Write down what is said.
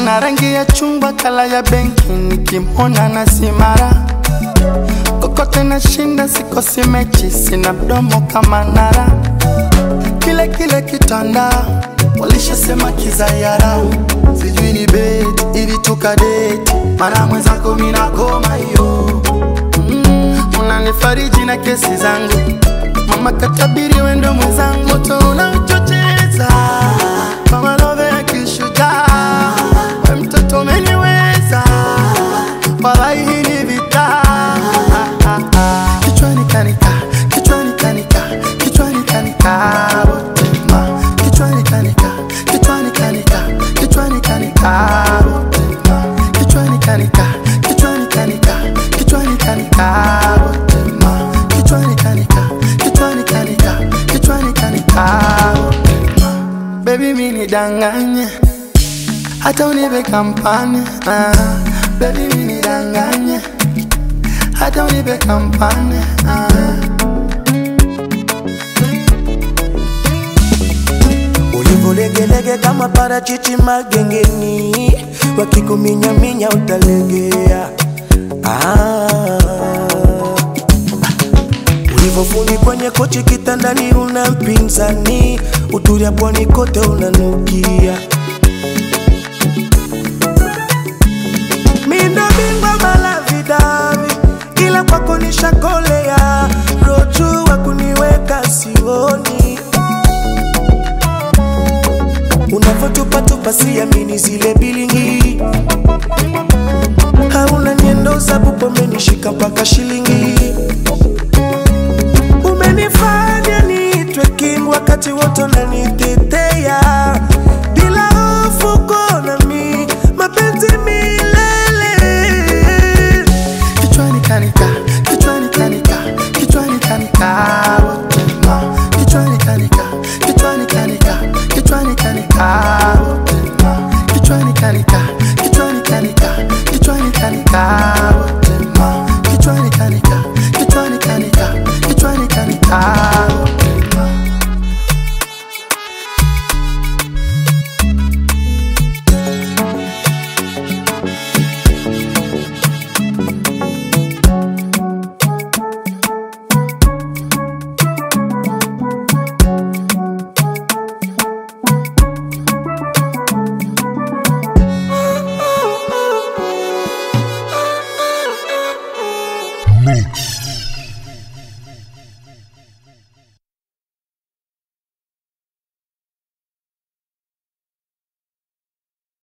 ana rangi ya chungwa kala ya benki, nikimwona na simara kokote nashinda, sikosi mechi, sina mdomo kama nara, kile kile kitanda walishasema kizayara, sijui ni beti ili tukadeti, mara mwenzako mina koma hiyo mm, unanifariji na kesi zangu, mama katabiri wendo mwenzangu, moto unaochocheza kama love ya kishujaa, we mtoto umeniweza, walai hii ni vita kichwani kanika, kichwani kanika, kichwani kanika, botema, kichwani kanika, kichwani kanika, kichwani kanika, botema, kichwani kanika, kichwani kanika, kichwani kanika, botema, kichwani kanika, kichwani kanika, kichwani kanika, botema. Baby mini danganye hata unipe kampani ah, baby mini danganye hata unipe kampani ah. Ulivolegelege kama parachichi magengeni, wakikuminyaminya utalegea. Ah. Ulivofuni kwenye kochi kitandani, una mpinzani, utulia pwani kote unanukia. Mindo bingwa malavidavi, ila kwako nishakolea, roju wa kuniweka sioni unavyotupatupa siamini zile bilingi hauna nyendo za bupomenishika mpaka shilingi umenifanya niitwe king wakati wote unanitetea bila hofu konami mapenzi milele Kichwani kanika, kichwani kanika, kichwani kanika, botema. Kichwani kanika, kichwani kanika, kichwani kanika, botema. Kichwani kanika, kichwani kanika, kichwani kanika, botema. Kichwani kanika, kichwani kanika, kichwani kanika, botema. Mix.